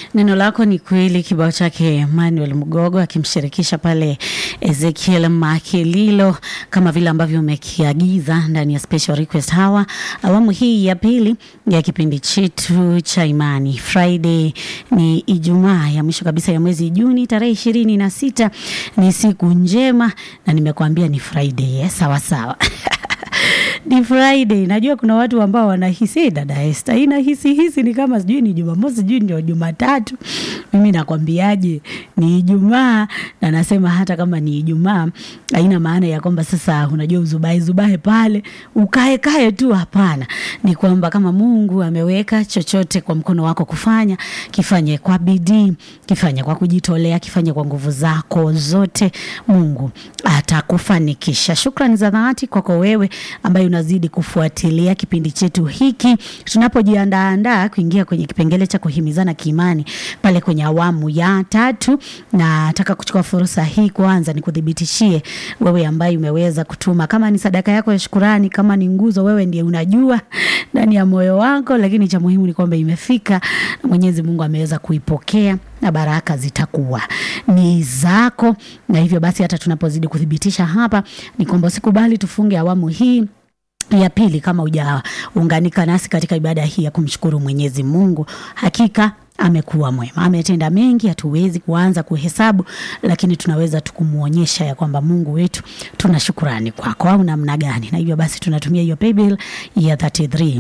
Neno lako ni kweli, kibao chake Emmanuel Mgogo akimshirikisha pale Ezekiel Makililo, kama vile ambavyo umekiagiza ndani ya special request hawa, awamu hii ya pili ya kipindi chetu cha imani. Friday ni Ijumaa ya mwisho kabisa ya mwezi Juni, tarehe ishirini na sita. Ni siku njema na nimekuambia ni Friday eh? Sawa sawa ni Friday. Najua kuna watu ambao wanahisi "Eh, dada Esther inahisi hisi ni kama sijui ni Jumamosi, sijui ndio Jumatatu. Mimi nakwambiaje, ni Ijumaa, na nasema hata kama ni Ijumaa haina maana ya kwamba sasa unajua uzubae zubae pale ukae kae tu. Hapana, ni kwamba kama Mungu ameweka chochote kwa mkono wako kufanya, kifanye kwa bidii, kifanye kwa kujitolea, kifanye kwa nguvu zako zote, Mungu atakufanikisha. Shukrani za dhati kwako wewe ambaye unazidi kufuatilia kipindi chetu hiki tunapojiandaandaa kuingia kwenye kipengele cha kuhimizana kiimani pale kwenye awamu ya tatu. Na nataka kuchukua fursa hii kwanza nikuthibitishie wewe ambaye umeweza kutuma, kama ni sadaka yako ya shukurani, kama ni nguzo, wewe ndiye unajua ndani ya moyo wako, lakini cha muhimu ni kwamba imefika na Mwenyezi Mungu ameweza kuipokea na baraka zitakuwa ni zako. Na hivyo basi hata tunapozidi kuthibitisha hapa ni kwamba usikubali tufunge awamu hii ya pili kama hujaunganika nasi katika ibada hii ya kumshukuru Mwenyezi Mungu. Hakika amekuwa mwema, ametenda mengi, hatuwezi kuanza kuhesabu, lakini tunaweza tukumwonyesha ya kwamba Mungu wetu tuna shukurani kwako, au namna gani? Na hivyo basi tunatumia hiyo paybill ya 33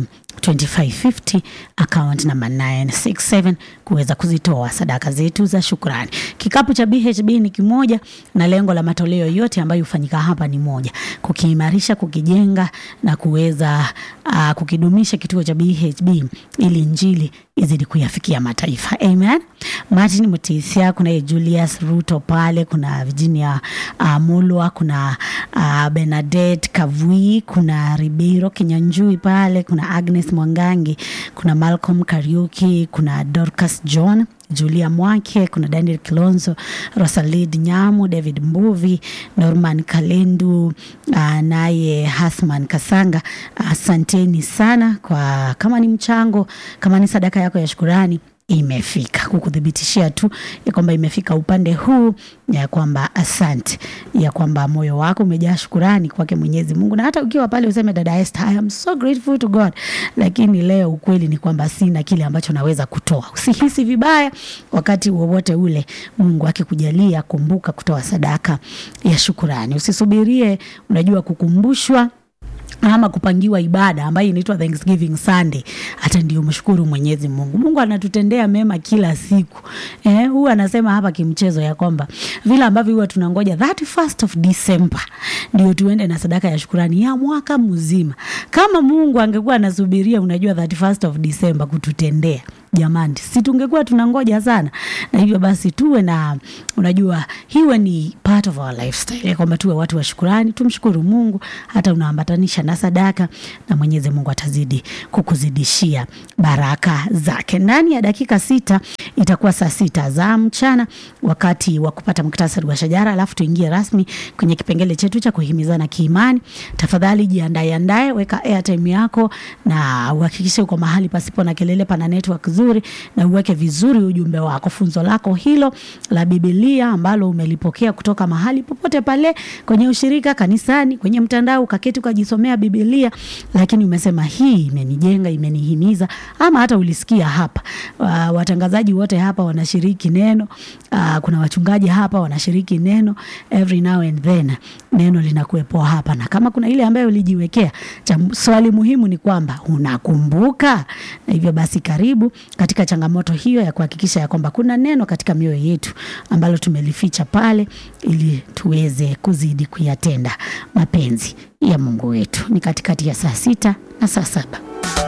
2550 account number 967 kuweza kuzitoa sadaka zetu za shukrani. Kikapu cha BHB ni kimoja na lengo la matoleo yote ambayo hufanyika hapa ni moja, kukiimarisha, kukijenga na kuweza uh, kukidumisha kituo cha BHB ili injili izidi kuyafikia mataifa. Amen. Martin Mutisia, kuna Julius Ruto pale, kuna Virginia uh, Mulwa, kuna uh, Bernadette Kavui, kuna Ribeiro Kinyanjui pale, kuna Agnes Mwangangi, kuna Malcolm Kariuki, kuna Dorcas John Julia Mwake, kuna Daniel Kilonzo, Rosalid Nyamu, David Mbuvi, Norman Kalendu, uh, naye Hasman Kasanga. Asanteni uh, sana kwa kama ni mchango, kama ni sadaka yako ya shukurani imefika kukuthibitishia tu ya kwamba imefika upande huu, ya kwamba asante, ya kwamba moyo wako umejaa shukurani kwake Mwenyezi Mungu. Na hata ukiwa pale useme dada Esther, I am so grateful to God, lakini leo ukweli ni kwamba sina kile ambacho naweza kutoa. Usihisi vibaya wakati wowote ule, Mungu akikujalia, kumbuka kutoa sadaka ya shukurani. Usisubirie unajua kukumbushwa ama kupangiwa ibada ambayo inaitwa Thanksgiving Sunday, hata ndio mshukuru Mwenyezi Mungu. Mungu anatutendea mema kila siku eh, huwa anasema hapa kimchezo ya kwamba vile ambavyo huwa tunangoja 31st of December ndio tuende na sadaka ya shukurani ya mwaka mzima. Kama Mungu angekuwa anasubiria, unajua 31st of December kututendea Jamani, si tungekuwa tunangoja sana? Na hivyo basi tuwe na, unajua hiwe ni part of our lifestyle, kwamba tuwe watu wa shukurani, tumshukuru Mungu hata unaambatanisha na sadaka, na Mwenyezi Mungu atazidi kukuzidishia baraka zake. Ndani ya dakika sita itakuwa saa sita za mchana, wakati wa kupata muktasari wa shajara, alafu tuingie rasmi kwenye kipengele chetu cha kuhimizana kiimani. Tafadhali jiandae andae, weka airtime yako na uhakikishe uko mahali pasipo na kelele, pana network nzuri na uweke vizuri ujumbe wako, funzo lako hilo la Biblia ambalo umelipokea kutoka mahali popote pale, kwenye ushirika, kanisani, kwenye mtandao, ukaketi ukajisomea Biblia, lakini umesema hii imenijenga, imenihimiza, ama hata ulisikia hapa uh, watangazaji wote hapa wanashiriki neno uh, kuna wachungaji hapa wanashiriki neno, every now and then neno linakuwepo hapa, na kama kuna ile ambayo ulijiwekea, swali muhimu ni kwamba unakumbuka. Na hivyo basi karibu katika changamoto hiyo ya kuhakikisha ya kwamba kuna neno katika mioyo yetu ambalo tumelificha pale, ili tuweze kuzidi kuyatenda mapenzi ya Mungu wetu. Ni katikati ya saa sita na saa saba.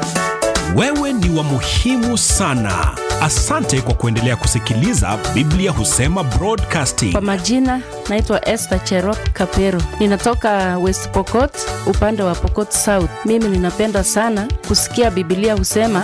Wewe ni wa muhimu sana. Asante kwa kuendelea kusikiliza Biblia Husema Broadcasting. Kwa majina naitwa Esther Cherop Kapero, ninatoka West Pokot, upande wa Pokot South. Mimi ninapenda sana kusikia Biblia Husema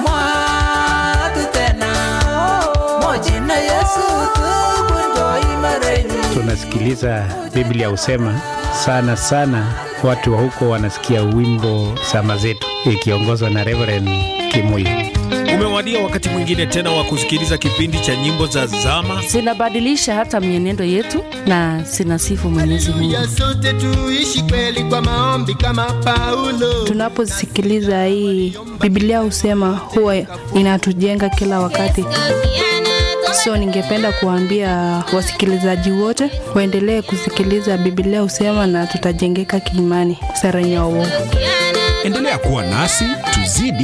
tunasikiliza Biblia Husema sana sana, watu wa huko wanasikia wimbo sama zetu ikiongozwa na Reverend Kimuyu. Umewadia wakati mwingine tena wa kusikiliza kipindi cha nyimbo za zama. zinabadilisha hata mienendo yetu na zinasifu Mwenyezi Mungu. ya sote tuishi kweli kwa maombi kama Paulo. Tunaposikiliza hii Biblia husema huwa inatujenga kila wakati. So ningependa kuambia wasikilizaji wote waendelee kusikiliza Biblia husema na tutajengeka kiimani. Sara Nyawo. Endelea kuwa nasi tuzidi